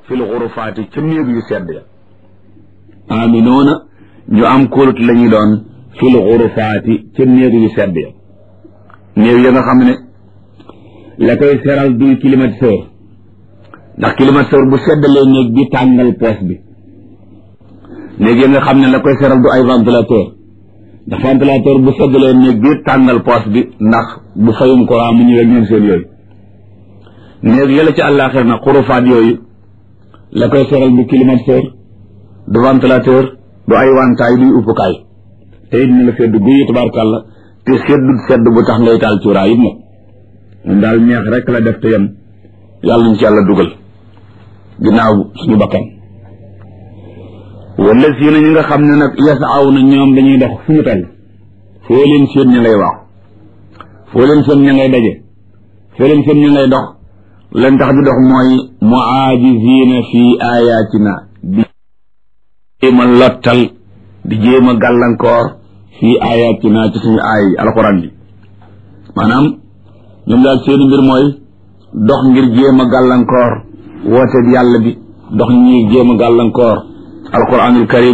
fil xurufaati ca néeg yu sedd ya aminoona ñu am kóolut la ñuy doon fil xurufaati ca néeg yu sedd ya néeg ya nga xam ne la koy seral duy climatiseur ndax climatiseur bu seddalee néeg bi tàngal poos bi néeg ya nga xam ne la koy seral du ay ventilateur ndax ventilateur bu seddalee néeg bi tàngal poos bi ndax bu fayum courant mu ñëwee ñoom seen yooyu néeg yàlla ci àllaaxir na xurufaat yooyu la koy seral du climatiseur du ventilateur du ay wantaay duy uppukaay te it na la sedd guyi tabarkàlla te seddut sedd bu tax ngay taal cuuraay it nag moom daal neex rek la def te yem yàlla ñu ci yàlla dugal ginnaaw suñu bakkan wala si na ñi nga xam ne nag yasaaw na ñoom dañuy dox fu ñu toll foo leen seen ña ngay waax foo leen seen ña ngay daje foo leen seen ña ngay dox leen tax di dox mooy muaajizina fi ayatina di jéem a lottal di jéem a gàllankoor fi ayatina ci suñu aay alxuraan bi maanaam ñoom daal seeni mbir mooy dox ngir jéem a gàllankoor woote yàlla bi dox ñi jéem a gàllankoor alquranul karim